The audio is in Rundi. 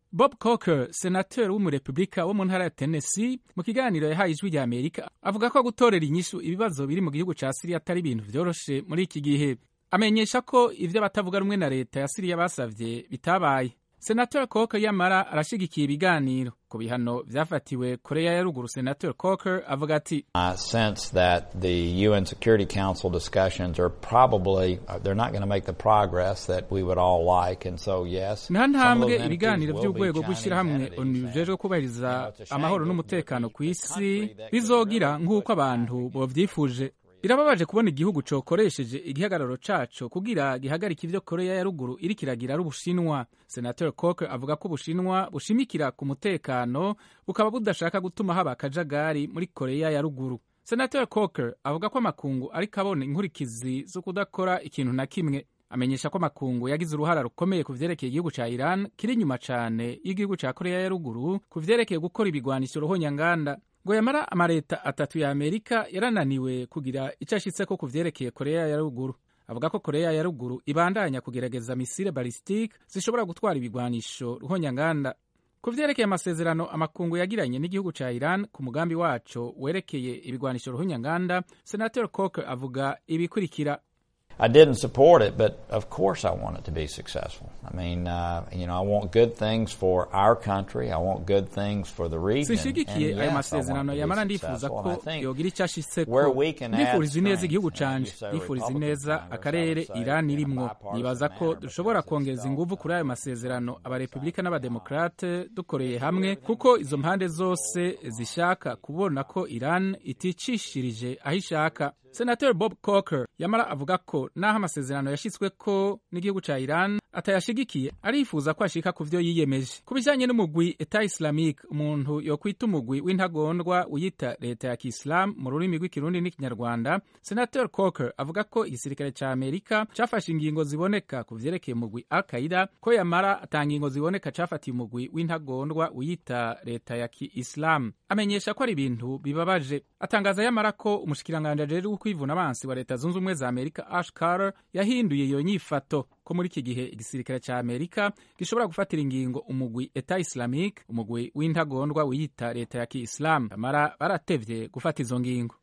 bob coker senateri w'umurepubulika wo mu ntara ya tennessee mu kiganiro yahaye ijwi rya amerika avuga ko gutorera inyishu ibibazo biri mu gihugu ca siriya atari ibintu vyoroshe muri iki gihe amenyesha ko ivyo abatavuga rumwe na leta ya siriya basavye bitabaye senateri coker yamara arashigikiye ibiganiro ku bihano vyafatiwe korea ya ruguru senateri coker avuga ati I sense that the UN Security Council discussions are probably uh, they're not going to make the progress that we would all like, and so yes, nta some of ntambwe those ibiganiro entities will be by'urwego Chinese rw'ishyirahamwe entities, onu and- bijejwe kubahiriza You know, it's a shame amahoro that n'umutekano the- ku the isi country that bizogira could nk'uko really abantu bovyifuje birababaje kubona igihugu cokoresheje igihagararo caco kugira gihagarike ivyo korea ya ruguru iriko iragira ari ubushinwa senateri coker avuga ko ubushinwa bushimikira ku mutekano bukaba budashaka gutuma haba akajagari muri korea ya ruguru senateri coker avuga ko amakungu ariko abona inkurikizi zo kudakora ikintu na kimwe amenyesha ko amakungu yagize uruhara rukomeye ku vyerekeye igihugu ca iran kiri inyuma cane y'igihugu ca korea ya ruguru ku vyerekeye gukora ibigwanisho ruhonyanganda ngo yamara amaleta atatu ya amerika yarananiwe kugira ico ashitseko ku vyerekeye korea ya ruguru avuga ko korea ya ruguru ibandanya kugerageza misile balistike zishobora gutwara ibigwanisho ruhonyanganda ku vyerekeye amasezerano amakungu yagiranye n'igihugu ca iran ku mugambi waco werekeye ibigwanisho ruhonyanganda senator coker avuga ibikurikira I didn't support it, but of course I want it to be successful. I mean, uh, you know, I want good things for our country. I want good things for the region. sinshigikiye and ayo yes, I masezerano want it to yamara be ndifuza successful. ko And I think yogira ico ashitseko where we can add ndifuriza ineza strength, igihugu and canje you say ndifuriza Republican ineza Congress, akarere I would say, iran in a irimwo bipartisan nibaza ko manner, dushobora because kongeza it's inguvu still kuri ayo masezerano abarepublika n'abademokrate dukoreye hamwe kuko izo mpande zose zishaka kubona ko iran iticishirije aho ishaka senateri bob coker yamara avuga ko n'aho amasezerano yashyizweko n'igihugu ca iran atayashigikiye arifuza ko ashika ku vyo yiyemeje ku bijanye n'umugwi eta islamique umuntu yokwita umugwi w'intagondwa uyita leta ya kiislamu mu rurimi rw'ikirundi n'ikinyarwanda senator coker avuga ko igisirikare ca amerika cafashe ingingo ziboneka ku vyerekeye umugwi al qaida ko yamara ata ngingo ziboneka cafatiye umugwi w'intagondwa uyita leta ya kiislamu amenyesha ko ari ibintu bibabaje atangaza yamara ko umushikiranganji ajejwe kwivuna abansi wa leta zunze ubumwe za amerika ash carter yahinduye iyo nyifato ko muri iki gihe igisirikare ca amerika gishobora gufatira ingingo umugwi eta islamique umugwi w'intagondwa wiyita leta ya kiislamu amara baratevye gufata izo ngingo